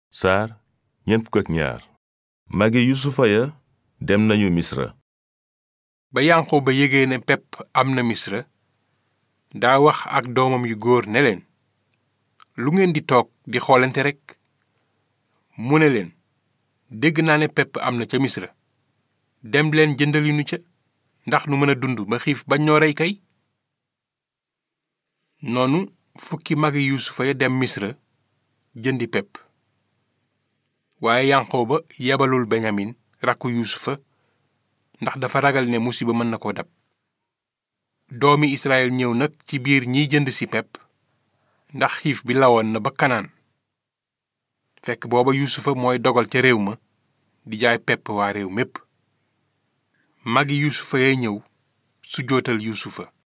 saar ñeent fukk ak ñaar magi yusufa ya dem nañu misra ba yanqooba yégee ne pepp am na misra daa wax ak doomam yu góor ne leen lu ngeen di toog di xoolante rekk mu ne leen dégg naa ne pepp am na ca misra dem leen jëndali nu ca ndax nu mën a dund ba xiif bañ noo rey kay noonu fukki magi yuusufa ya dem misra jëndi pepp waaye yanqooba yebalul beñamin rakku yuusufa ndax dafa ragal ne musiba mën na ko dab doomi israel ñëw nag ci biir ñiy jënd si pepp ndax xiif bi lawoon na ba kanaan fekk booba yuusufa mooy dogal ca réew ma di jaay pepp waa réew mépp magi yuusufa yay ñëw su jootal yuusufa